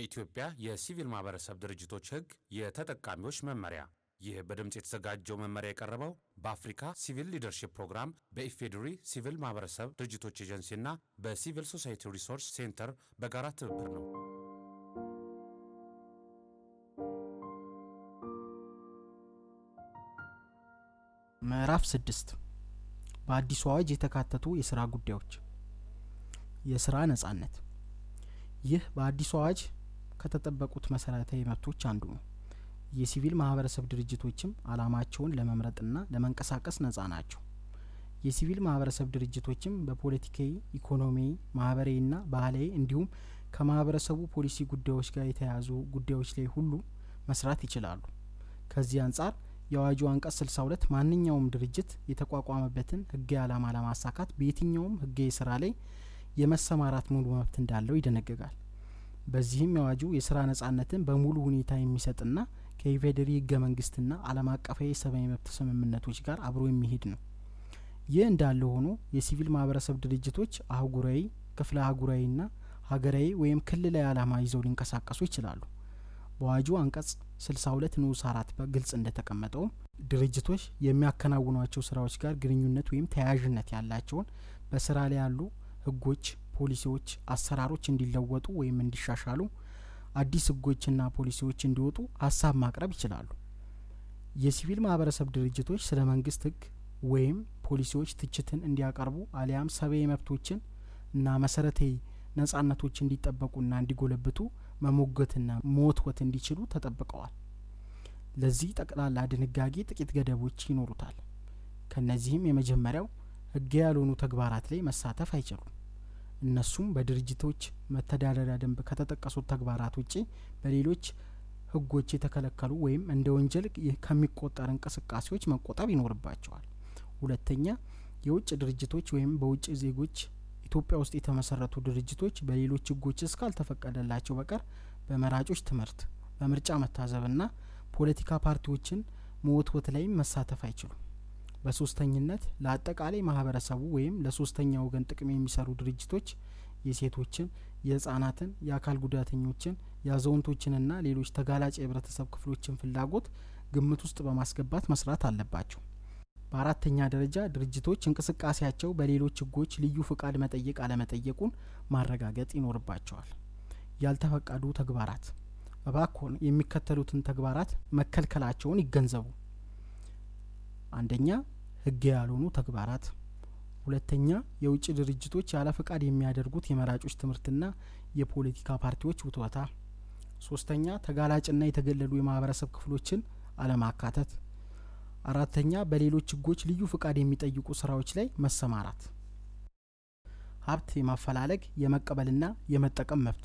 የኢትዮጵያ የሲቪል ማህበረሰብ ድርጅቶች ሕግ የተጠቃሚዎች መመሪያ። ይህ በድምፅ የተዘጋጀው መመሪያ የቀረበው በአፍሪካ ሲቪል ሊደርሺፕ ፕሮግራም በኢፌዴሪ ሲቪል ማህበረሰብ ድርጅቶች ኤጀንሲና በሲቪል ሶሳይቲ ሪሶርስ ሴንተር በጋራ ትብብር ነው። ምዕራፍ ስድስት በአዲሱ አዋጅ የተካተቱ የስራ ጉዳዮች የስራ ነጻነት ይህ በአዲሱ አዋጅ ከተጠበቁት መሰረታዊ መብቶች አንዱ ነው። የሲቪል ማህበረሰብ ድርጅቶችም አላማቸውን ለመምረጥና ለመንቀሳቀስ ነጻ ናቸው። የሲቪል ማህበረሰብ ድርጅቶችም በፖለቲካዊ፣ ኢኮኖሚያዊ፣ ማህበራዊና ባህላዊ እንዲሁም ከማህበረሰቡ ፖሊሲ ጉዳዮች ጋር የተያያዙ ጉዳዮች ላይ ሁሉ መስራት ይችላሉ። ከዚህ አንጻር የአዋጁ አንቀጽ ስልሳ ሁለት ማንኛውም ድርጅት የተቋቋመበትን ህጋዊ ዓላማ ለማሳካት በየትኛውም ህጋዊ ስራ ላይ የመሰማራት ሙሉ መብት እንዳለው ይደነግጋል። በዚህም የአዋጁ የስራ ነጻነትን በሙሉ ሁኔታ የሚሰጥና ከኢፌዴሪ ህገ መንግስትና ዓለም አቀፋዊ የሰብአዊ መብት ስምምነቶች ጋር አብሮ የሚሄድ ነው። ይህ እንዳለ ሆኖ የሲቪል ማህበረሰብ ድርጅቶች አህጉራዊ፣ ክፍለ አህጉራዊና ሀገራዊ ወይም ክልላዊ ዓላማ ይዘው ሊንቀሳቀሱ ይችላሉ። በአዋጁ አንቀጽ ስልሳ ሁለት ንዑስ አራት በግልጽ እንደተቀመጠውም ድርጅቶች የሚያከናውኗቸው ስራዎች ጋር ግንኙነት ወይም ተያያዥነት ያላቸውን በስራ ላይ ያሉ ህጎች፣ ፖሊሲዎች፣ አሰራሮች እንዲለወጡ ወይም እንዲሻሻሉ አዲስ ህጎችና ፖሊሲዎች እንዲወጡ ሀሳብ ማቅረብ ይችላሉ። የሲቪል ማህበረሰብ ድርጅቶች ስለ መንግስት ህግ ወይም ፖሊሲዎች ትችትን እንዲያቀርቡ አሊያም ሰብአዊ መብቶችን እና መሰረታዊ ነጻነቶች እንዲጠበቁና እንዲጎለብቱ መሞገትና መወትወት እንዲችሉ ተጠብቀዋል። ለዚህ ጠቅላላ ድንጋጌ ጥቂት ገደቦች ይኖሩታል። ከነዚህም የመጀመሪያው ህጋዊ ያልሆኑ ተግባራት ላይ መሳተፍ አይችሉም። እነሱም በድርጅቶች መተዳደሪያ ደንብ ከተጠቀሱት ተግባራት ውጪ በሌሎች ህጎች የተከለከሉ ወይም እንደ ወንጀል ከሚቆጠር እንቅስቃሴዎች መቆጠብ ይኖርባቸዋል። ሁለተኛ የውጭ ድርጅቶች ወይም በውጭ ዜጎች ኢትዮጵያ ውስጥ የተመሰረቱ ድርጅቶች በሌሎች ህጎች እስካልተፈቀደላቸው በቀር በመራጮች ትምህርት፣ በምርጫ መታዘብና ፖለቲካ ፓርቲዎችን መወትወት ላይም መሳተፍ አይችሉም። በሶስተኝነት ለአጠቃላይ ማህበረሰቡ ወይም ለሶስተኛ ወገን ጥቅም የሚሰሩ ድርጅቶች የሴቶችን፣ የህጻናትን፣ የአካል ጉዳተኞችን፣ የአዛውንቶችንና ሌሎች ተጋላጭ የህብረተሰብ ክፍሎችን ፍላጎት ግምት ውስጥ በማስገባት መስራት አለባቸው። በአራተኛ ደረጃ ድርጅቶች እንቅስቃሴያቸው በሌሎች ህጎች ልዩ ፍቃድ መጠየቅ አለመጠየቁን ማረጋገጥ ይኖርባቸዋል። ያልተፈቀዱ ተግባራት እባክዎን የሚከተሉትን ተግባራት መከልከላቸውን ይገንዘቡ። አንደኛ ህግ ያልሆኑ ተግባራት፣ ሁለተኛ የውጭ ድርጅቶች ያለ ፍቃድ የሚያደርጉት የመራጮች ትምህርትና የፖለቲካ ፓርቲዎች ውትወታ፣ ሶስተኛ ተጋላጭና የተገለሉ የማህበረሰብ ክፍሎችን አለማካተት፣ አራተኛ በሌሎች ህጎች ልዩ ፍቃድ የሚጠይቁ ስራዎች ላይ መሰማራት። ሀብት የማፈላለግ የመቀበልና የመጠቀም መብት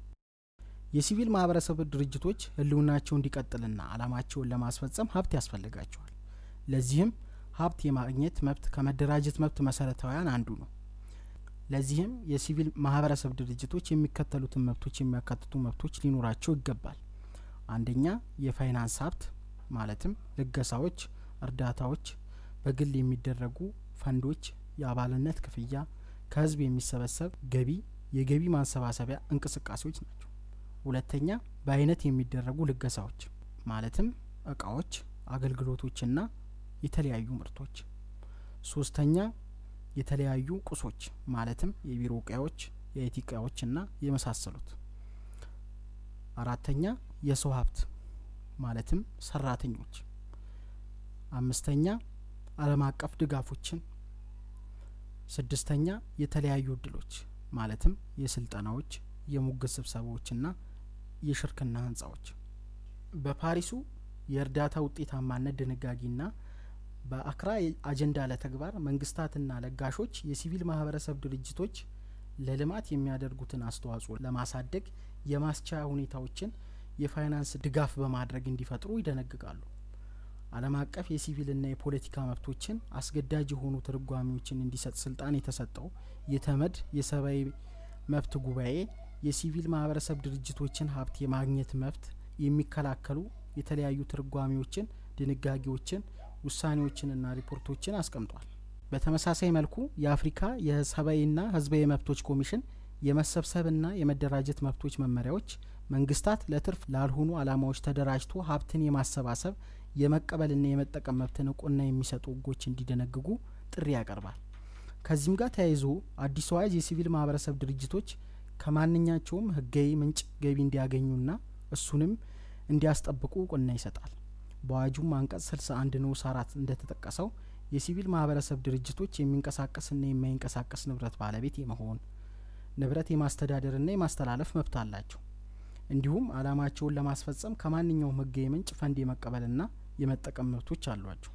የሲቪል ማህበረሰብ ድርጅቶች ህልውናቸው እንዲቀጥልና አላማቸውን ለማስፈጸም ሀብት ያስፈልጋቸዋል። ለዚህም ሀብት የማግኘት መብት ከመደራጀት መብት መሰረታዊያን አንዱ ነው። ለዚህም የሲቪል ማህበረሰብ ድርጅቶች የሚከተሉትን መብቶች የሚያካትቱ መብቶች ሊኖራቸው ይገባል። አንደኛ የፋይናንስ ሀብት ማለትም ልገሳዎች፣ እርዳታዎች፣ በግል የሚደረጉ ፈንዶች፣ የአባልነት ክፍያ፣ ከህዝብ የሚሰበሰብ ገቢ፣ የገቢ ማሰባሰቢያ እንቅስቃሴዎች ናቸው። ሁለተኛ በአይነት የሚደረጉ ልገሳዎች ማለትም እቃዎች፣ አገልግሎቶችና የተለያዩ ምርቶች። ሶስተኛ የተለያዩ ቁሶች ማለትም የቢሮ እቃዎች፣ የአይቲ እቃዎችና የመሳሰሉት። አራተኛ የሰው ሀብት ማለትም ሰራተኞች። አምስተኛ ዓለም አቀፍ ድጋፎችን። ስድስተኛ የተለያዩ እድሎች ማለትም የስልጠናዎች፣ የሙግት ስብሰባዎችና የሽርክና ህንጻዎች። በፓሪሱ የእርዳታ ውጤታማነት ድንጋጌና በአክራ አጀንዳ ለተግባር መንግስታትና ለጋሾች የሲቪል ማህበረሰብ ድርጅቶች ለልማት የሚያደርጉትን አስተዋጽኦ ለማሳደግ የማስቻያ ሁኔታዎችን የፋይናንስ ድጋፍ በማድረግ እንዲፈጥሩ ይደነግጋሉ። ዓለም አቀፍ የሲቪልና የፖለቲካ መብቶችን አስገዳጅ የሆኑ ትርጓሜዎችን እንዲሰጥ ስልጣን የተሰጠው የተመድ የሰብአዊ መብት ጉባኤ የሲቪል ማህበረሰብ ድርጅቶችን ሀብት የማግኘት መብት የሚከላከሉ የተለያዩ ትርጓሜዎችን፣ ድንጋጌዎችን፣ ውሳኔዎችንና ሪፖርቶችን አስቀምጧል። በተመሳሳይ መልኩ የአፍሪካ የሰብአዊና ህዝባዊ መብቶች ኮሚሽን የመሰብሰብና የመደራጀት መብቶች መመሪያዎች መንግስታት ለትርፍ ላልሆኑ ዓላማዎች ተደራጅቶ ሀብትን የማሰባሰብ የመቀበልና የመጠቀም መብትን እውቅና የሚሰጡ ህጎች እንዲደነግጉ ጥሪ ያቀርባል። ከዚህም ጋር ተያይዞ አዲሱ አዋጅ የሲቪል ማህበረሰብ ድርጅቶች ከማንኛቸውም ህጋዊ ምንጭ ገቢ እንዲያገኙና እሱንም እንዲያስጠብቁ እውቅና ይሰጣል። በአዋጁም አንቀጽ ስልሳ አንድ ንዑስ አራት እንደተጠቀሰው የሲቪል ማህበረሰብ ድርጅቶች የሚንቀሳቀስና የማይንቀሳቀስ ንብረት ባለቤት የመሆን ንብረት የማስተዳደርና የማስተላለፍ መብት አላቸው። እንዲሁም አላማቸውን ለማስፈጸም ከማንኛውም ህጋዊ ምንጭ ፈንድ የመቀበልና የመጠቀም መብቶች አሏቸው።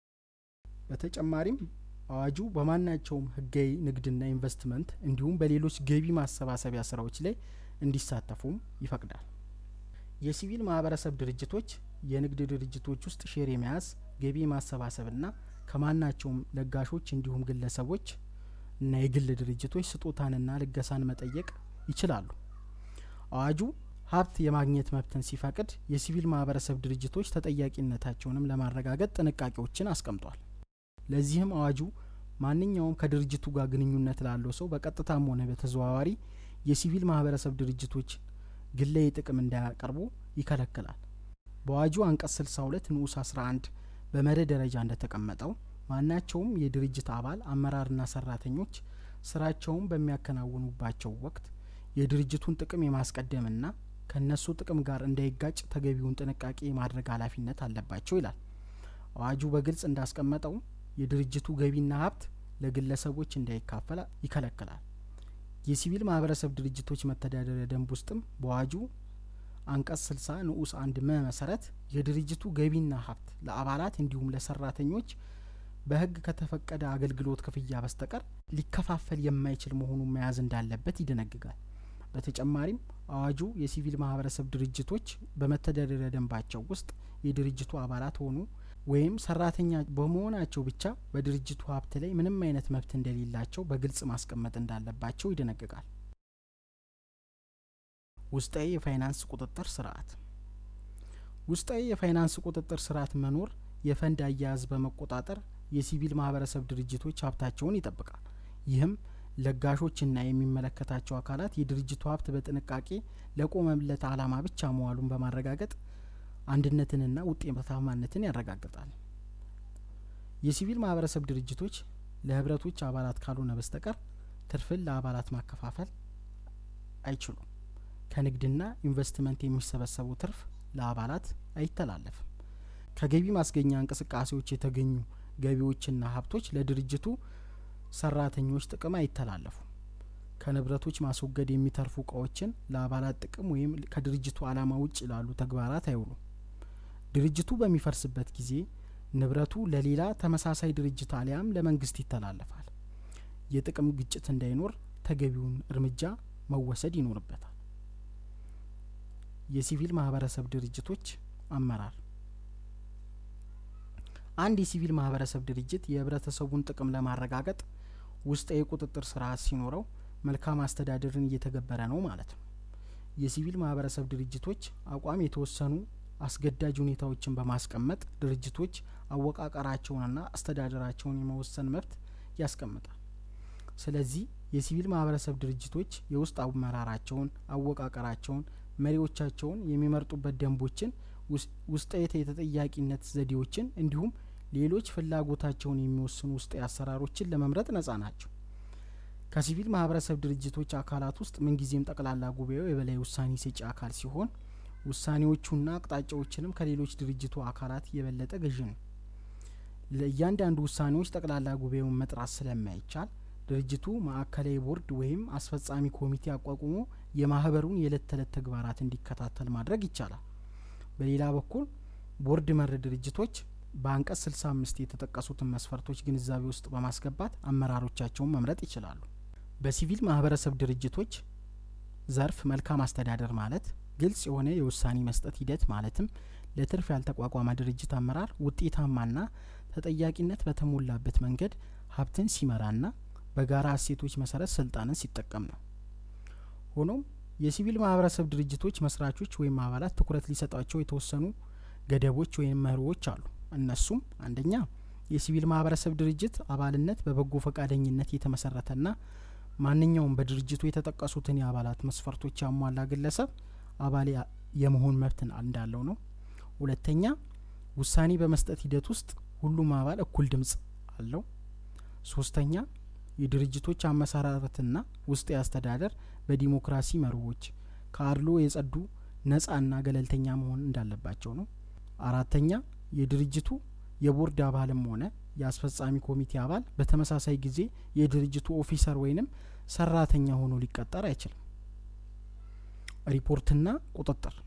በተጨማሪም አዋጁ በማናቸውም ህጋዊ ንግድና ኢንቨስትመንት እንዲሁም በሌሎች ገቢ ማሰባሰቢያ ስራዎች ላይ እንዲሳተፉም ይፈቅዳል። የሲቪል ማህበረሰብ ድርጅቶች የንግድ ድርጅቶች ውስጥ ሼር የመያዝ ገቢ ማሰባሰብና ከማናቸውም ለጋሾች እንዲሁም ግለሰቦች እና የግል ድርጅቶች ስጦታንና ልገሳን መጠየቅ ይችላሉ። አዋጁ ሀብት የማግኘት መብትን ሲፈቅድ የሲቪል ማህበረሰብ ድርጅቶች ተጠያቂነታቸውንም ለማረጋገጥ ጥንቃቄዎችን አስቀምጧል። ለዚህም አዋጁ ማንኛውም ከድርጅቱ ጋር ግንኙነት ላለው ሰው በቀጥታም ሆነ በተዘዋዋሪ የሲቪል ማህበረሰብ ድርጅቶች ግላዊ ጥቅም እንዳያቀርቡ ይከለክላል። በአዋጁ አንቀጽ 62 ንዑስ 11 በመርህ ደረጃ እንደተቀመጠው ማናቸውም የድርጅት አባል አመራርና ሰራተኞች ስራቸውን በሚያከናውኑባቸው ወቅት የድርጅቱን ጥቅም የማስቀደምና ከእነሱ ጥቅም ጋር እንዳይጋጭ ተገቢውን ጥንቃቄ የማድረግ ኃላፊነት አለባቸው ይላል። አዋጁ በግልጽ እንዳስቀመጠው የድርጅቱ ገቢና ሀብት ለግለሰቦች እንዳይካፈል ይከለክላል። የሲቪል ማህበረሰብ ድርጅቶች መተዳደሪያ ደንብ ውስጥም በአዋጁ አንቀጽ 60 ንዑስ አንድ መ መሰረት የድርጅቱ ገቢና ሀብት ለአባላት እንዲሁም ለሰራተኞች በሕግ ከተፈቀደ አገልግሎት ክፍያ በስተቀር ሊከፋፈል የማይችል መሆኑን መያዝ እንዳለበት ይደነግጋል። በተጨማሪም አዋጁ የሲቪል ማህበረሰብ ድርጅቶች በመተዳደሪያ ደንባቸው ውስጥ የድርጅቱ አባላት ሆኑ ወይም ሰራተኛ በመሆናቸው ብቻ በድርጅቱ ሀብት ላይ ምንም አይነት መብት እንደሌላቸው በግልጽ ማስቀመጥ እንዳለባቸው ይደነግጋል። ውስጣዊ የፋይናንስ ቁጥጥር ስርዓት ውስጣዊ የፋይናንስ ቁጥጥር ስርዓት መኖር የፈንድ አያያዝ በመቆጣጠር የሲቪል ማህበረሰብ ድርጅቶች ሀብታቸውን ይጠብቃል። ይህም ለጋሾችና የሚመለከታቸው አካላት የድርጅቱ ሀብት በጥንቃቄ ለቆመለት ዓላማ ብቻ መዋሉን በማረጋገጥ አንድነትንና ውጤታማነትን ያረጋግጣል። የሲቪል ማህበረሰብ ድርጅቶች ለህብረቶች አባላት ካልሆነ በስተቀር ትርፍን ለአባላት ማከፋፈል አይችሉም። ከንግድና ኢንቨስትመንት የሚሰበሰቡ ትርፍ ለአባላት አይተላለፍም። ከገቢ ማስገኛ እንቅስቃሴዎች የተገኙ ገቢዎችና ሀብቶች ለድርጅቱ ሰራተኞች ጥቅም አይተላለፉም። ከንብረቶች ማስወገድ የሚተርፉ እቃዎችን ለአባላት ጥቅም ወይም ከድርጅቱ ዓላማ ውጭ ላሉ ተግባራት አይውሉም። ድርጅቱ በሚፈርስበት ጊዜ ንብረቱ ለሌላ ተመሳሳይ ድርጅት አሊያም ለመንግስት ይተላለፋል። የጥቅም ግጭት እንዳይኖር ተገቢውን እርምጃ መወሰድ ይኖርበታል። የሲቪል ማህበረሰብ ድርጅቶች አመራር አንድ የሲቪል ማህበረሰብ ድርጅት የህብረተሰቡን ጥቅም ለማረጋገጥ ውስጣዊ የቁጥጥር ስርዓት ሲኖረው መልካም አስተዳደርን እየተገበረ ነው ማለት ነው። የሲቪል ማህበረሰብ ድርጅቶች አቋም የተወሰኑ አስገዳጅ ሁኔታዎችን በማስቀመጥ ድርጅቶች አወቃቀራቸውንና አስተዳደራቸውን የመወሰን መብት ያስቀምጣል። ስለዚህ የሲቪል ማህበረሰብ ድርጅቶች የውስጥ አመራራቸውን፣ አወቃቀራቸውን፣ መሪዎቻቸውን የሚመርጡበት ደንቦችን፣ ውስጣዊ የተጠያቂነት ዘዴዎችን እንዲሁም ሌሎች ፍላጎታቸውን የሚወስኑ ውስጣዊ አሰራሮችን ለመምረጥ ነጻ ናቸው። ከሲቪል ማህበረሰብ ድርጅቶች አካላት ውስጥ ምንጊዜም ጠቅላላ ጉባኤው የበላይ ውሳኔ ሰጪ አካል ሲሆን ውሳኔዎቹና አቅጣጫዎችንም ከሌሎች ድርጅቱ አካላት የበለጠ ገዢ ነው። ለእያንዳንዱ ውሳኔዎች ጠቅላላ ጉባኤውን መጥራት ስለማይቻል ድርጅቱ ማዕከላዊ ቦርድ ወይም አስፈጻሚ ኮሚቴ አቋቁሞ የማህበሩን የዕለት ተዕለት ተግባራት እንዲከታተል ማድረግ ይቻላል። በሌላ በኩል ቦርድ መር ድርጅቶች በአንቀጽ ስልሳ አምስት የተጠቀሱትን መስፈርቶች ግንዛቤ ውስጥ በማስገባት አመራሮቻቸውን መምረጥ ይችላሉ። በሲቪል ማህበረሰብ ድርጅቶች ዘርፍ መልካም አስተዳደር ማለት ግልጽ የሆነ የውሳኔ መስጠት ሂደት ማለትም ለትርፍ ያልተቋቋመ ድርጅት አመራር ውጤታማና ተጠያቂነት በተሞላበት መንገድ ሀብትን ሲመራና በጋራ እሴቶች መሰረት ስልጣንን ሲጠቀም ነው። ሆኖም የሲቪል ማህበረሰብ ድርጅቶች መስራቾች ወይም አባላት ትኩረት ሊሰጧቸው የተወሰኑ ገደቦች ወይም መርሆዎች አሉ። እነሱም አንደኛ የሲቪል ማህበረሰብ ድርጅት አባልነት በበጎ ፈቃደኝነት የተመሰረተና ማንኛውም በድርጅቱ የተጠቀሱትን የአባላት መስፈርቶች ያሟላ ግለሰብ አባል የመሆን መብት እንዳለው ነው። ሁለተኛ ውሳኔ በመስጠት ሂደት ውስጥ ሁሉም አባል እኩል ድምጽ አለው። ሶስተኛ የድርጅቶች አመሰራረትና ውስጥ አስተዳደር በዲሞክራሲ መርሆች ከአድሎ የጸዱ ነጻና ገለልተኛ መሆን እንዳለባቸው ነው። አራተኛ የድርጅቱ የቦርድ አባልም ሆነ የአስፈጻሚ ኮሚቴ አባል በተመሳሳይ ጊዜ የድርጅቱ ኦፊሰር ወይንም ሰራተኛ ሆኖ ሊቀጠር አይችልም። ሪፖርትና ቁጥጥር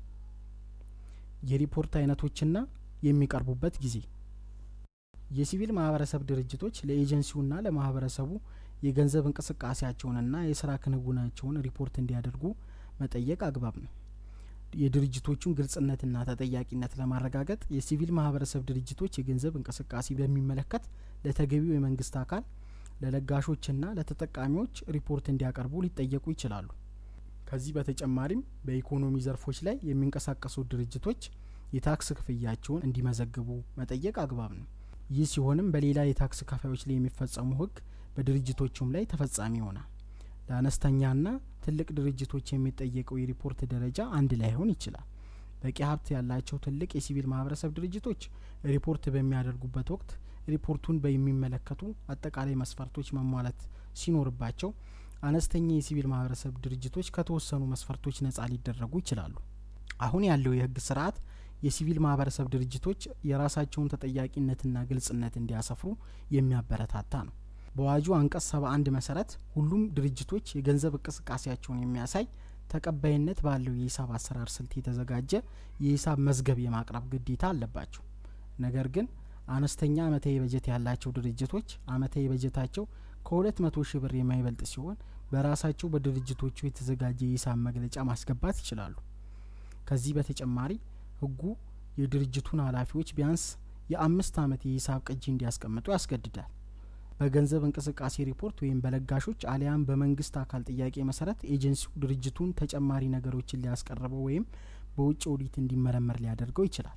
የሪፖርት አይነቶችና የሚቀርቡበት ጊዜ የሲቪል ማህበረሰብ ድርጅቶች ለኤጀንሲውና ለማህበረሰቡ የገንዘብ እንቅስቃሴያቸውንና የስራ ክንውናቸውን ሪፖርት እንዲያደርጉ መጠየቅ አግባብ ነው። የድርጅቶቹን ግልጽነትና ተጠያቂነት ለማረጋገጥ የሲቪል ማህበረሰብ ድርጅቶች የገንዘብ እንቅስቃሴ በሚመለከት ለተገቢው የመንግስት አካል ለለጋሾችና ለተጠቃሚዎች ሪፖርት እንዲያቀርቡ ሊጠየቁ ይችላሉ። ከዚህ በተጨማሪም በኢኮኖሚ ዘርፎች ላይ የሚንቀሳቀሱ ድርጅቶች የታክስ ክፍያቸውን እንዲመዘግቡ መጠየቅ አግባብ ነው። ይህ ሲሆንም በሌላ የታክስ ከፋዮች ላይ የሚፈጸሙ ህግ በድርጅቶቹም ላይ ተፈጻሚ ይሆናል። ለአነስተኛና ትልቅ ድርጅቶች የሚጠየቀው የሪፖርት ደረጃ አንድ ላይሆን ይችላል። በቂ ሀብት ያላቸው ትልቅ የሲቪል ማህበረሰብ ድርጅቶች ሪፖርት በሚያደርጉበት ወቅት ሪፖርቱን በሚመለከቱ አጠቃላይ መስፈርቶች መሟላት ሲኖርባቸው፣ አነስተኛ የሲቪል ማህበረሰብ ድርጅቶች ከተወሰኑ መስፈርቶች ነጻ ሊደረጉ ይችላሉ። አሁን ያለው የህግ ስርዓት የሲቪል ማህበረሰብ ድርጅቶች የራሳቸውን ተጠያቂነትና ግልጽነት እንዲያሰፍሩ የሚያበረታታ ነው። በአዋጁ አንቀጽ ሰባ አንድ መሰረት ሁሉም ድርጅቶች የገንዘብ እንቅስቃሴያቸውን የሚያሳይ ተቀባይነት ባለው የሂሳብ አሰራር ስልት የተዘጋጀ የሂሳብ መዝገብ የማቅረብ ግዴታ አለባቸው። ነገር ግን አነስተኛ አመታዊ በጀት ያላቸው ድርጅቶች አመታዊ በጀታቸው ከሁለት መቶ ሺህ ብር የማይበልጥ ሲሆን በራሳቸው በድርጅቶቹ የተዘጋጀ የሂሳብ መግለጫ ማስገባት ይችላሉ። ከዚህ በተጨማሪ ህጉ የድርጅቱን ኃላፊዎች ቢያንስ የአምስት አመት የሂሳብ ቅጂ እንዲያስቀምጡ ያስገድዳል። በገንዘብ እንቅስቃሴ ሪፖርት ወይም በለጋሾች አሊያም በመንግስት አካል ጥያቄ መሰረት ኤጀንሲው ድርጅቱን ተጨማሪ ነገሮችን ሊያስቀርበው ወይም በውጭ ኦዲት እንዲመረመር ሊያደርገው ይችላል።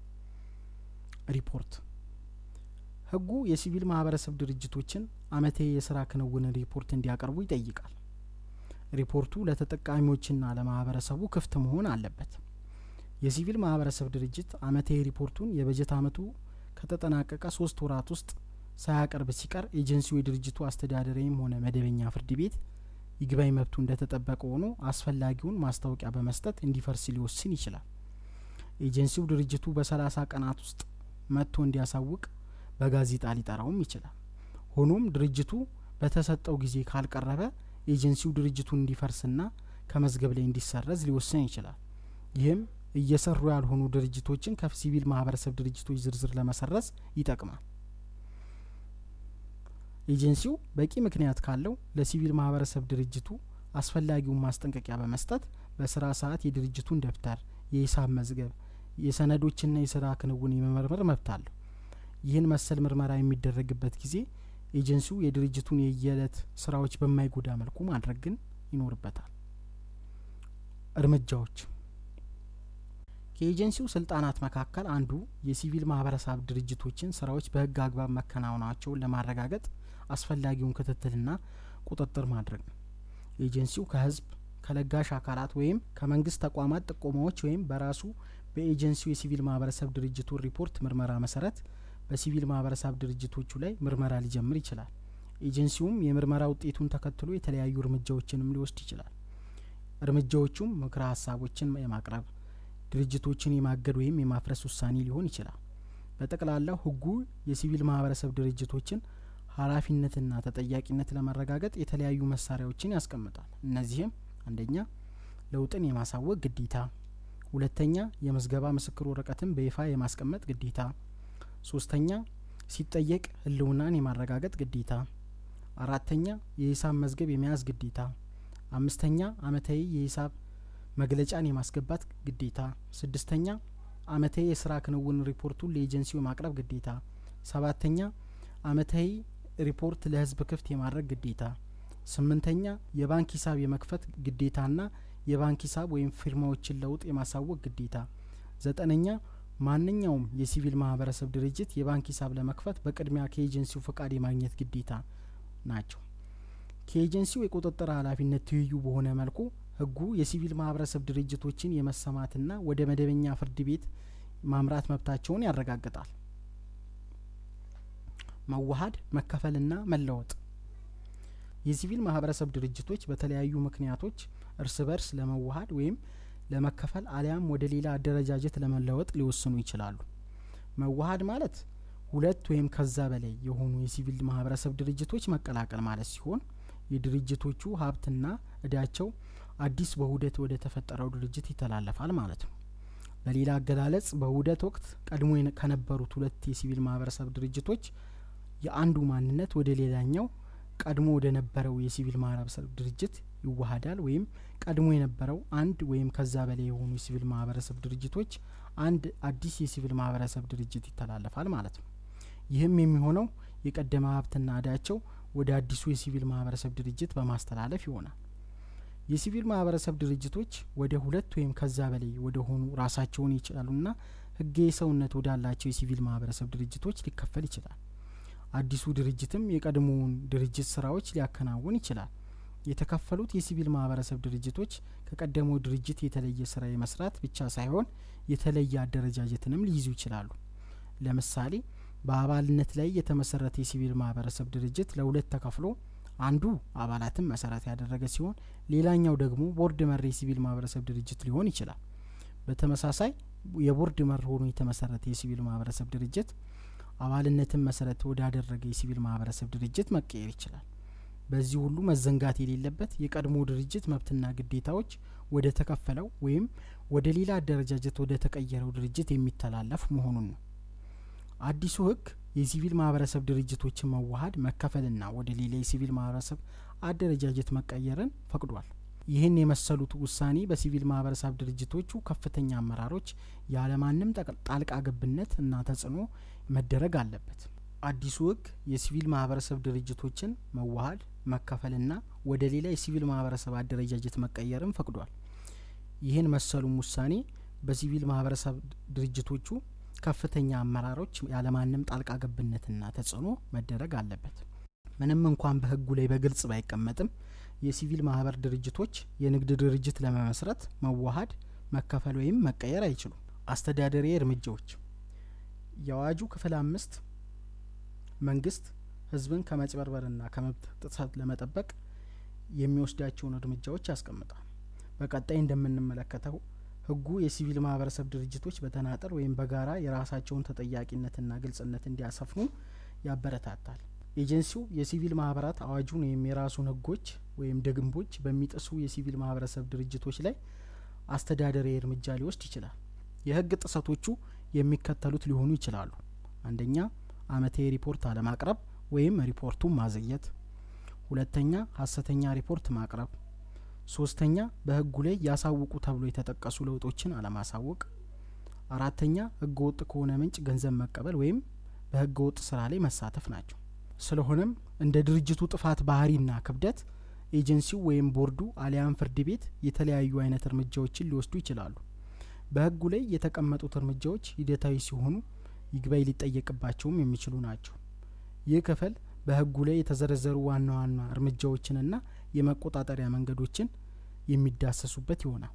ሪፖርት ህጉ የሲቪል ማህበረሰብ ድርጅቶችን አመታዊ የስራ ክንውን ሪፖርት እንዲያቀርቡ ይጠይቃል። ሪፖርቱ ለተጠቃሚዎችና ለማህበረሰቡ ክፍት መሆን አለበት። የሲቪል ማህበረሰብ ድርጅት አመታዊ ሪፖርቱን የበጀት አመቱ ከተጠናቀቀ ሶስት ወራት ውስጥ ሳያቀርብ ሲቀር ኤጀንሲው የድርጅቱ አስተዳደራዊም ሆነ መደበኛ ፍርድ ቤት ይግባኝ መብቱ እንደተጠበቀ ሆኖ አስፈላጊውን ማስታወቂያ በመስጠት እንዲፈርስ ሊወስን ይችላል። ኤጀንሲው ድርጅቱ በሰላሳ ቀናት ውስጥ መጥቶ እንዲያሳውቅ በጋዜጣ ሊጠራውም ይችላል። ሆኖም ድርጅቱ በተሰጠው ጊዜ ካልቀረበ ኤጀንሲው ድርጅቱን እንዲፈርስና ከመዝገብ ላይ እንዲሰረዝ ሊወስን ይችላል። ይህም እየሰሩ ያልሆኑ ድርጅቶችን ከሲቪል ማህበረሰብ ድርጅቶች ዝርዝር ለመሰረዝ ይጠቅማል። ኤጀንሲው በቂ ምክንያት ካለው ለሲቪል ማህበረሰብ ድርጅቱ አስፈላጊውን ማስጠንቀቂያ በመስጠት በስራ ሰዓት የድርጅቱን ደብተር፣ የሂሳብ መዝገብ፣ የሰነዶችና የስራ ክንውን የመመርመር መብት አለው። ይህን መሰል ምርመራ የሚደረግበት ጊዜ ኤጀንሲው የድርጅቱን የየዕለት ስራዎች በማይጎዳ መልኩ ማድረግ ግን ይኖርበታል። እርምጃዎች ከኤጀንሲው ስልጣናት መካከል አንዱ የሲቪል ማህበረሰብ ድርጅቶችን ስራዎች በህግ አግባብ መከናወናቸውን ለማረጋገጥ አስፈላጊውን ክትትልና ቁጥጥር ማድረግ ነው። ኤጀንሲው ከህዝብ ከለጋሽ አካላት ወይም ከመንግስት ተቋማት ጥቆማዎች ወይም በራሱ በኤጀንሲው የሲቪል ማህበረሰብ ድርጅቱን ሪፖርት ምርመራ መሰረት በሲቪል ማህበረሰብ ድርጅቶቹ ላይ ምርመራ ሊጀምር ይችላል። ኤጀንሲውም የምርመራ ውጤቱን ተከትሎ የተለያዩ እርምጃዎችንም ሊወስድ ይችላል። እርምጃዎቹም ምክረ ሀሳቦችን የማቅረብ ድርጅቶችን የማገድ ወይም የማፍረስ ውሳኔ ሊሆን ይችላል። በጠቅላላው ህጉ የሲቪል ማህበረሰብ ድርጅቶችን ኃላፊነትና ተጠያቂነት ለማረጋገጥ የተለያዩ መሳሪያዎችን ያስቀምጣል። እነዚህም አንደኛ ለውጥን የማሳወቅ ግዴታ፣ ሁለተኛ የምዝገባ ምስክር ወረቀትን በይፋ የማስቀመጥ ግዴታ፣ ሶስተኛ ሲጠየቅ ህልውናን የማረጋገጥ ግዴታ፣ አራተኛ የሂሳብ መዝገብ የመያዝ ግዴታ፣ አምስተኛ አመታዊ የሂሳብ መግለጫን የማስገባት ግዴታ፣ ስድስተኛ አመታዊ የስራ ክንውን ሪፖርቱን ለኤጀንሲው የማቅረብ ግዴታ፣ ሰባተኛ አመታዊ ሪፖርት ለህዝብ ክፍት የማድረግ ግዴታ፣ ስምንተኛ የባንክ ሂሳብ የመክፈት ግዴታና የባንክ ሂሳብ ወይም ፊርማዎችን ለውጥ የማሳወቅ ግዴታ፣ ዘጠነኛ ማንኛውም የሲቪል ማህበረሰብ ድርጅት የባንክ ሂሳብ ለመክፈት በቅድሚያ ከኤጀንሲው ፈቃድ የማግኘት ግዴታ ናቸው። ከኤጀንሲው የቁጥጥር ኃላፊነት ትይዩ በሆነ መልኩ ህጉ የሲቪል ማህበረሰብ ድርጅቶችን የመሰማትና ወደ መደበኛ ፍርድ ቤት ማምራት መብታቸውን ያረጋግጣል። መዋሀድ መከፈልና መለወጥ የሲቪል ማህበረሰብ ድርጅቶች በተለያዩ ምክንያቶች እርስ በርስ ለመዋሀድ ወይም ለመከፈል አሊያም ወደ ሌላ አደረጃጀት ለመለወጥ ሊወስኑ ይችላሉ። መዋሀድ ማለት ሁለት ወይም ከዛ በላይ የሆኑ የሲቪል ማህበረሰብ ድርጅቶች መቀላቀል ማለት ሲሆን የድርጅቶቹ ሀብትና እዳቸው አዲስ በውህደት ወደ ተፈጠረው ድርጅት ይተላለፋል ማለት ነው። በሌላ አገላለጽ በውህደት ወቅት ቀድሞ ከነበሩት ሁለት የሲቪል ማህበረሰብ ድርጅቶች የአንዱ ማንነት ወደ ሌላኛው ቀድሞ ወደ ነበረው የሲቪል ማህበረሰብ ድርጅት ይዋሀዳል ወይም ቀድሞ የነበረው አንድ ወይም ከዛ በላይ የሆኑ የሲቪል ማህበረሰብ ድርጅቶች አንድ አዲስ የሲቪል ማህበረሰብ ድርጅት ይተላለፋል ማለት ነው። ይህም የሚሆነው የቀደመ ሀብትና እዳቸው ወደ አዲሱ የሲቪል ማህበረሰብ ድርጅት በማስተላለፍ ይሆናል። የሲቪል ማህበረሰብ ድርጅቶች ወደ ሁለት ወይም ከዛ በላይ ወደ ሆኑ ራሳቸውን የቻሉና ህጋዊ ሰውነት ወዳላቸው የሲቪል ማህበረሰብ ድርጅቶች ሊከፈል ይችላል። አዲሱ ድርጅትም የቀድሞውን ድርጅት ስራዎች ሊያከናውን ይችላል። የተከፈሉት የሲቪል ማህበረሰብ ድርጅቶች ከቀደመው ድርጅት የተለየ ስራ የመስራት ብቻ ሳይሆን የተለየ አደረጃጀትንም ሊይዙ ይችላሉ። ለምሳሌ በአባልነት ላይ የተመሰረተ የሲቪል ማህበረሰብ ድርጅት ለሁለት ተከፍሎ አንዱ አባላትን መሰረት ያደረገ ሲሆን ሌላኛው ደግሞ ቦርድ መር የሲቪል ማህበረሰብ ድርጅት ሊሆን ይችላል። በተመሳሳይ የቦርድ መር ሆኖ የተመሰረተ የሲቪል ማህበረሰብ ድርጅት አባልነትን መሰረት ወዳደረገ የሲቪል ማህበረሰብ ድርጅት መቀየር ይችላል። በዚህ ሁሉ መዘንጋት የሌለበት የቀድሞ ድርጅት መብትና ግዴታዎች ወደ ተከፈለው ወይም ወደ ሌላ አደረጃጀት ወደ ተቀየረው ድርጅት የሚተላለፍ መሆኑን ነው። አዲሱ ህግ የሲቪል ማህበረሰብ ድርጅቶችን መዋሀድ መከፈልና ወደ ሌላ የሲቪል ማህበረሰብ አደረጃጀት መቀየርን ፈቅዷል። ይህን የመሰሉት ውሳኔ በሲቪል ማህበረሰብ ድርጅቶቹ ከፍተኛ አመራሮች ያለማንም ጣልቃ ገብነት እና ተጽዕኖ መደረግ አለበት። አዲሱ ህግ የሲቪል ማህበረሰብ ድርጅቶችን መዋሀድ መከፈልና ወደ ሌላ የሲቪል ማህበረሰብ አደረጃጀት መቀየርን ፈቅዷል። ይህን መሰሉም ውሳኔ በሲቪል ማህበረሰብ ድርጅቶቹ ከፍተኛ አመራሮች ያለማንም ጣልቃ ገብነትና ተጽዕኖ መደረግ አለበት። ምንም እንኳን በህጉ ላይ በግልጽ ባይቀመጥም የሲቪል ማህበር ድርጅቶች የንግድ ድርጅት ለመመስረት መዋሀድ፣ መከፈል ወይም መቀየር አይችሉም። አስተዳደራዊ እርምጃዎች የአዋጁ ክፍል አምስት መንግስት ህዝብን ከመጭበርበርና ከመብት ጥሰት ለመጠበቅ የሚወስዳቸውን እርምጃዎች ያስቀምጣል። በቀጣይ እንደምንመለከተው ህጉ የሲቪል ማህበረሰብ ድርጅቶች በተናጠል ወይም በጋራ የራሳቸውን ተጠያቂነትና ግልጽነት እንዲያሰፍኑ ያበረታታል። ኤጀንሲው የሲቪል ማህበራት አዋጁን ወይም የራሱን ህጎች ወይም ደንቦች በሚጥሱ የሲቪል ማህበረሰብ ድርጅቶች ላይ አስተዳደራዊ እርምጃ ሊወስድ ይችላል። የህግ ጥሰቶቹ የሚከተሉት ሊሆኑ ይችላሉ። አንደኛ አመታዊ ሪፖርት አለማቅረብ ወይም ሪፖርቱን ማዘግየት። ሁለተኛ ሀሰተኛ ሪፖርት ማቅረብ። ሶስተኛ በህጉ ላይ ያሳውቁ ተብሎ የተጠቀሱ ለውጦችን አለማሳወቅ። አራተኛ ህገ ወጥ ከሆነ ምንጭ ገንዘብ መቀበል ወይም በህገ ወጥ ስራ ላይ መሳተፍ ናቸው። ስለሆነም እንደ ድርጅቱ ጥፋት ባህሪና ክብደት ኤጀንሲው ወይም ቦርዱ አሊያም ፍርድ ቤት የተለያዩ አይነት እርምጃዎችን ሊወስዱ ይችላሉ። በህጉ ላይ የተቀመጡት እርምጃዎች ሂደታዊ ሲሆኑ ይግባኝ ሊጠየቅባቸውም የሚችሉ ናቸው። ይህ ክፍል በህጉ ላይ የተዘረዘሩ ዋና ዋና እርምጃዎችንና የመቆጣጠሪያ መንገዶችን የሚዳሰሱበት ይሆናል።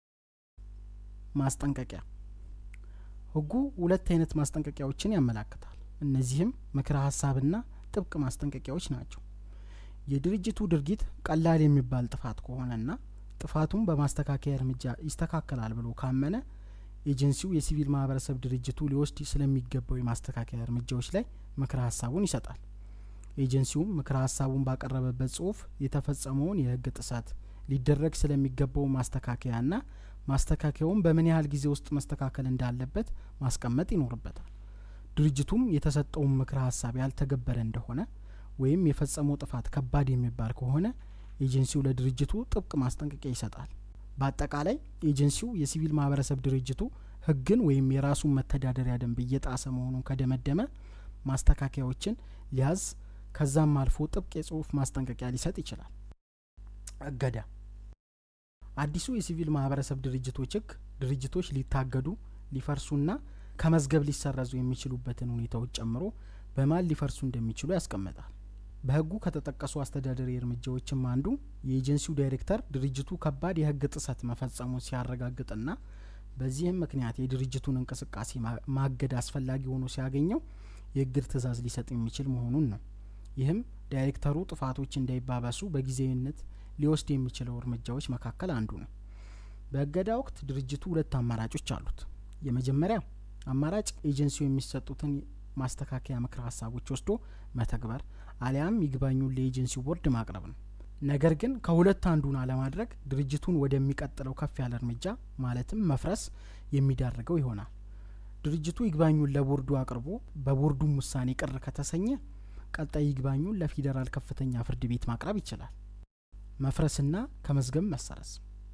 ማስጠንቀቂያ ህጉ ሁለት አይነት ማስጠንቀቂያዎችን ያመላክታል። እነዚህም ምክረ ሀሳብና ጥብቅ ማስጠንቀቂያዎች ናቸው። የድርጅቱ ድርጊት ቀላል የሚባል ጥፋት ከሆነና ጥፋቱን በማስተካከያ እርምጃ ይስተካከላል ብሎ ካመነ ኤጀንሲው የሲቪል ማህበረሰብ ድርጅቱ ሊወስድ ስለሚገባው የማስተካከያ እርምጃዎች ላይ ምክረ ሀሳቡን ይሰጣል። ኤጀንሲውም ምክረ ሀሳቡን ባቀረበበት ጽሁፍ የተፈጸመውን የህግ ጥሰት ሊደረግ ስለሚገባው ማስተካከያና ማስተካከያውን በምን ያህል ጊዜ ውስጥ መስተካከል እንዳለበት ማስቀመጥ ይኖርበታል። ድርጅቱም የተሰጠውን ምክረ ሀሳብ ያልተገበረ እንደሆነ ወይም የፈጸመው ጥፋት ከባድ የሚባል ከሆነ ኤጀንሲው ለድርጅቱ ጥብቅ ማስጠንቀቂያ ይሰጣል። በአጠቃላይ ኤጀንሲው የሲቪል ማህበረሰብ ድርጅቱ ህግን ወይም የራሱን መተዳደሪያ ደንብ እየጣሰ መሆኑን ከደመደመ ማስተካከያዎችን ሊያዝ ከዛም አልፎ ጥብቅ የጽሁፍ ማስጠንቀቂያ ሊሰጥ ይችላል። እገዳ አዲሱ የሲቪል ማህበረሰብ ድርጅቶች ህግ ድርጅቶች ሊታገዱ ሊፈርሱና ከመዝገብ ሊሰረዙ የሚችሉበትን ሁኔታዎች ጨምሮ በማን ሊፈርሱ እንደሚችሉ ያስቀምጣል። በህጉ ከተጠቀሱ አስተዳደሪ እርምጃዎችም አንዱ የኤጀንሲው ዳይሬክተር ድርጅቱ ከባድ የህግ ጥሰት መፈጸሙን ሲያረጋግጥና በዚህም ምክንያት የድርጅቱን እንቅስቃሴ ማገድ አስፈላጊ ሆኖ ሲያገኘው የእግድ ትዕዛዝ ሊሰጥ የሚችል መሆኑን ነው። ይህም ዳይሬክተሩ ጥፋቶች እንዳይባባሱ በጊዜያዊነት ሊወስድ የሚችለው እርምጃዎች መካከል አንዱ ነው። በእገዳ ወቅት ድርጅቱ ሁለት አማራጮች አሉት። የመጀመሪያ አማራጭ ኤጀንሲው የሚሰጡትን ማስተካከያ ምክር ሀሳቦች ወስዶ መተግበር አሊያም ይግባኙን ለኤጀንሲው ቦርድ ማቅረብ ነው። ነገር ግን ከሁለት አንዱን አለማድረግ ድርጅቱን ወደሚቀጥለው ከፍ ያለ እርምጃ ማለትም መፍረስ የሚዳርገው ይሆናል። ድርጅቱ ይግባኙን ለቦርዱ አቅርቦ በቦርዱም ውሳኔ ቅር ከተሰኘ ቀጣይ ይግባኙን ለፌዴራል ከፍተኛ ፍርድ ቤት ማቅረብ ይችላል። መፍረስና ከመዝገብ መሰረዝ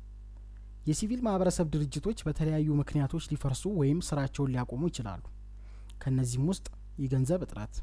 የሲቪል ማህበረሰብ ድርጅቶች በተለያዩ ምክንያቶች ሊፈርሱ ወይም ስራቸውን ሊያቆሙ ይችላሉ። ከእነዚህም ውስጥ የገንዘብ እጥረት፣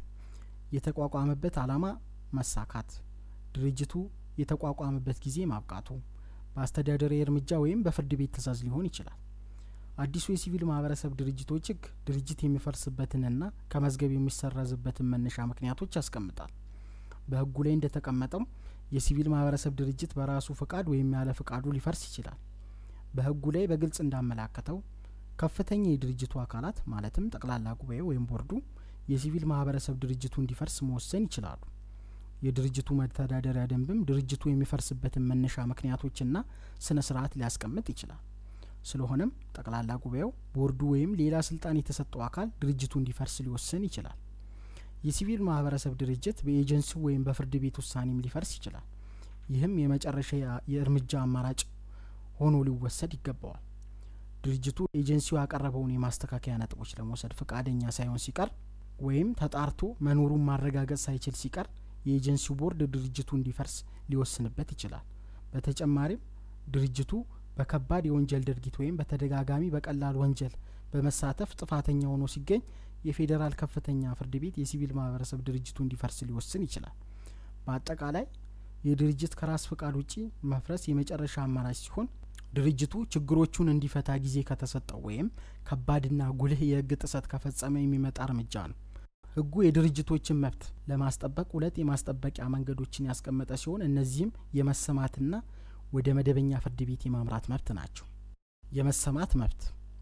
የተቋቋመበት ዓላማ መሳካት፣ ድርጅቱ የተቋቋመበት ጊዜ ማብቃቱ፣ በአስተዳደራዊ እርምጃ ወይም በፍርድ ቤት ትዕዛዝ ሊሆን ይችላል። አዲሱ የሲቪል ማህበረሰብ ድርጅቶች ህግ ድርጅት የሚፈርስበትንና ከመዝገብ የሚሰረዝበትን መነሻ ምክንያቶች ያስቀምጣል። በህጉ ላይ እንደተቀመጠው የሲቪል ማህበረሰብ ድርጅት በራሱ ፍቃድ ወይም ያለ ፍቃዱ ሊፈርስ ይችላል። በህጉ ላይ በግልጽ እንዳመላከተው ከፍተኛ የድርጅቱ አካላት ማለትም ጠቅላላ ጉባኤ ወይም ቦርዱ የሲቪል ማህበረሰብ ድርጅቱ እንዲፈርስ መወሰን ይችላሉ። የድርጅቱ መተዳደሪያ ደንብም ድርጅቱ የሚፈርስበትን መነሻ ምክንያቶችና ስነ ስርዓት ሊያስቀምጥ ይችላል። ስለሆነም ጠቅላላ ጉባኤው፣ ቦርዱ ወይም ሌላ ስልጣን የተሰጠው አካል ድርጅቱ እንዲፈርስ ሊወስን ይችላል። የሲቪል ማህበረሰብ ድርጅት በኤጀንሲው ወይም በፍርድ ቤት ውሳኔም ሊፈርስ ይችላል። ይህም የመጨረሻ የእርምጃ አማራጭ ሆኖ ሊወሰድ ይገባዋል። ድርጅቱ ኤጀንሲው ያቀረበውን የማስተካከያ ነጥቦች ለመውሰድ ፈቃደኛ ሳይሆን ሲቀር ወይም ተጣርቶ መኖሩን ማረጋገጥ ሳይችል ሲቀር የኤጀንሲው ቦርድ ድርጅቱ እንዲፈርስ ሊወስንበት ይችላል። በተጨማሪም ድርጅቱ በከባድ የወንጀል ድርጊት ወይም በተደጋጋሚ በቀላል ወንጀል በመሳተፍ ጥፋተኛ ሆኖ ሲገኝ የፌዴራል ከፍተኛ ፍርድ ቤት የሲቪል ማህበረሰብ ድርጅቱ እንዲፈርስ ሊወስን ይችላል። በአጠቃላይ የድርጅት ከራስ ፍቃድ ውጪ መፍረስ የመጨረሻ አማራጭ ሲሆን ድርጅቱ ችግሮቹን እንዲፈታ ጊዜ ከተሰጠው ወይም ከባድና ጉልህ የህግ ጥሰት ከፈጸመ የሚመጣ እርምጃ ነው። ህጉ የድርጅቶችን መብት ለማስጠበቅ ሁለት የማስጠበቂያ መንገዶችን ያስቀመጠ ሲሆን እነዚህም የመሰማትና ወደ መደበኛ ፍርድ ቤት የማምራት መብት ናቸው። የመሰማት መብት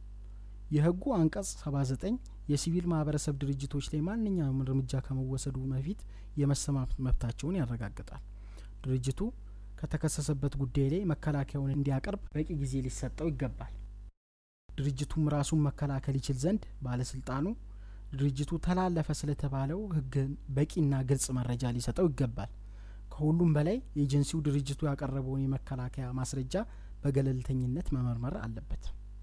የህጉ አንቀጽ 79 የሲቪል ማህበረሰብ ድርጅቶች ላይ ማንኛውም እርምጃ ከመወሰዱ በፊት የመሰማት መብታቸውን ያረጋግጣል። ድርጅቱ ከተከሰሰበት ጉዳይ ላይ መከላከያውን እንዲያቀርብ በቂ ጊዜ ሊሰጠው ይገባል። ድርጅቱም ራሱን መከላከል ይችል ዘንድ ባለስልጣኑ ድርጅቱ ተላለፈ ስለተባለው ህግ በቂና ግልጽ መረጃ ሊሰጠው ይገባል። ከሁሉም በላይ ኤጀንሲው ድርጅቱ ያቀረበውን የመከላከያ ማስረጃ በገለልተኝነት መመርመር አለበት።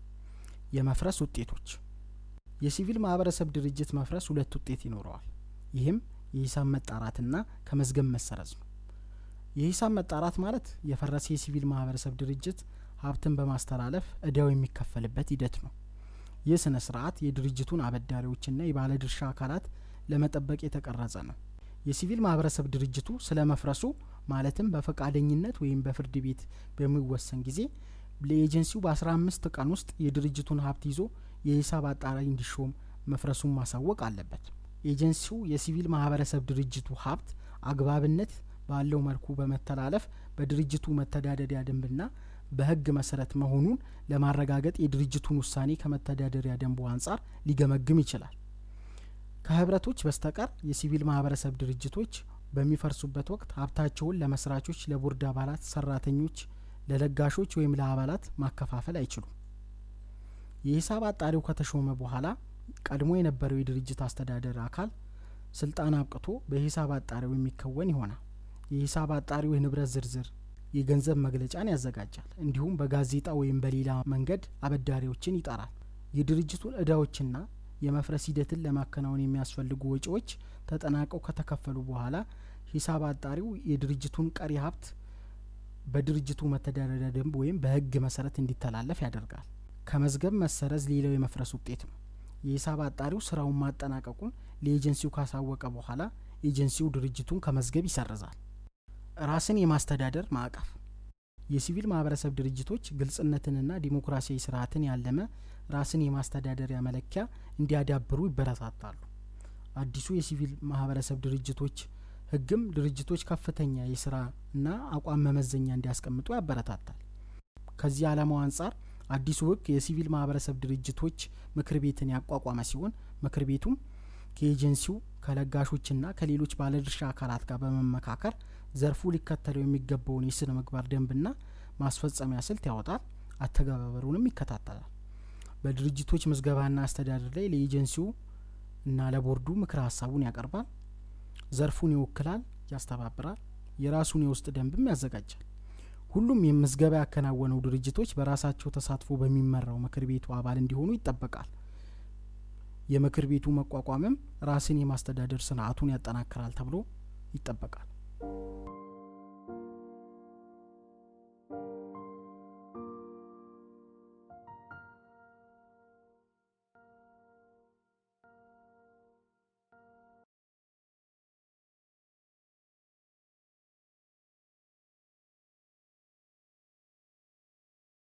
የመፍረስ ውጤቶች የሲቪል ማህበረሰብ ድርጅት መፍረስ ሁለት ውጤት ይኖረዋል። ይህም የሂሳብ መጣራትና ከመዝገብ መሰረዝ ነው። የሂሳብ መጣራት ማለት የፈረሰ የሲቪል ማህበረሰብ ድርጅት ሀብትን በማስተላለፍ እዳው የሚከፈልበት ሂደት ነው። ይህ ስነ ስርዓት የድርጅቱን አበዳሪዎችና የባለድርሻ አካላት ለመጠበቅ የተቀረጸ ነው። የሲቪል ማህበረሰብ ድርጅቱ ስለ መፍረሱ ማለትም በፈቃደኝነት ወይም በፍርድ ቤት በሚወሰን ጊዜ ለኤጀንሲው በአስራ አምስት ቀን ውስጥ የድርጅቱን ሀብት ይዞ የሂሳብ አጣሪ እንዲሾም መፍረሱን ማሳወቅ አለበት። ኤጀንሲው የሲቪል ማህበረሰብ ድርጅቱ ሀብት አግባብነት ባለው መልኩ በመተላለፍ በድርጅቱ መተዳደሪያ ደንብና በህግ መሰረት መሆኑን ለማረጋገጥ የድርጅቱን ውሳኔ ከመተዳደሪያ ደንቡ አንጻር ሊገመግም ይችላል። ከህብረቶች በስተቀር የሲቪል ማህበረሰብ ድርጅቶች በሚፈርሱበት ወቅት ሀብታቸውን ለመስራቾች፣ ለቦርድ አባላት፣ ሰራተኞች፣ ለለጋሾች ወይም ለአባላት ማከፋፈል አይችሉም። የሂሳብ አጣሪው ከተሾመ በኋላ ቀድሞ የነበረው የድርጅት አስተዳደር አካል ስልጣን አብቅቶ በሂሳብ አጣሪው የሚከወን ይሆናል። የሂሳብ አጣሪው የንብረት ዝርዝር የገንዘብ መግለጫን ያዘጋጃል። እንዲሁም በጋዜጣ ወይም በሌላ መንገድ አበዳሪዎችን ይጠራል። የድርጅቱን እዳዎችና የመፍረስ ሂደትን ለማከናወን የሚያስፈልጉ ወጪዎች ተጠናቀው ከተከፈሉ በኋላ ሂሳብ አጣሪው የድርጅቱን ቀሪ ሀብት በድርጅቱ መተዳደሪያ ደንብ ወይም በህግ መሰረት እንዲተላለፍ ያደርጋል። ከመዝገብ መሰረዝ ሌላው የመፍረስ ውጤት ነው። የሂሳብ አጣሪው ስራውን ማጠናቀቁን ለኤጀንሲው ካሳወቀ በኋላ ኤጀንሲው ድርጅቱን ከመዝገብ ይሰርዛል። ራስን የማስተዳደር ማዕቀፍ የሲቪል ማህበረሰብ ድርጅቶች ግልጽነትንና ዲሞክራሲያዊ ስርዓትን ያለመ ራስን የማስተዳደሪያ መለኪያ እንዲያዳብሩ ይበረታታሉ። አዲሱ የሲቪል ማህበረሰብ ድርጅቶች ህግም ድርጅቶች ከፍተኛ የስራ እና አቋም መመዘኛ እንዲያስቀምጡ ያበረታታል። ከዚህ ዓላማው አንጻር አዲሱ ህግ የሲቪል ማህበረሰብ ድርጅቶች ምክር ቤትን ያቋቋመ ሲሆን ምክር ቤቱም ከኤጀንሲው ከለጋሾችና ከሌሎች ባለድርሻ አካላት ጋር በመመካከር ዘርፉ ሊከተለው የሚገባውን የስነ ምግባር ደንብና ማስፈጸሚያ ስልት ያወጣል፣ አተገባበሩንም ይከታተላል። በድርጅቶች ምዝገባና አስተዳደር ላይ ለኤጀንሲው እና ለቦርዱ ምክረ ሀሳቡን ያቀርባል፣ ዘርፉን ይወክላል፣ ያስተባብራል፣ የራሱን የውስጥ ደንብም ያዘጋጃል። ሁሉም የምዝገባ ያከናወነው ድርጅቶች በራሳቸው ተሳትፎ በሚመራው ምክር ቤቱ አባል እንዲሆኑ ይጠበቃል። የምክር ቤቱ መቋቋምም ራስን የማስተዳደር ስርዓቱን ያጠናክራል ተብሎ ይጠበቃል።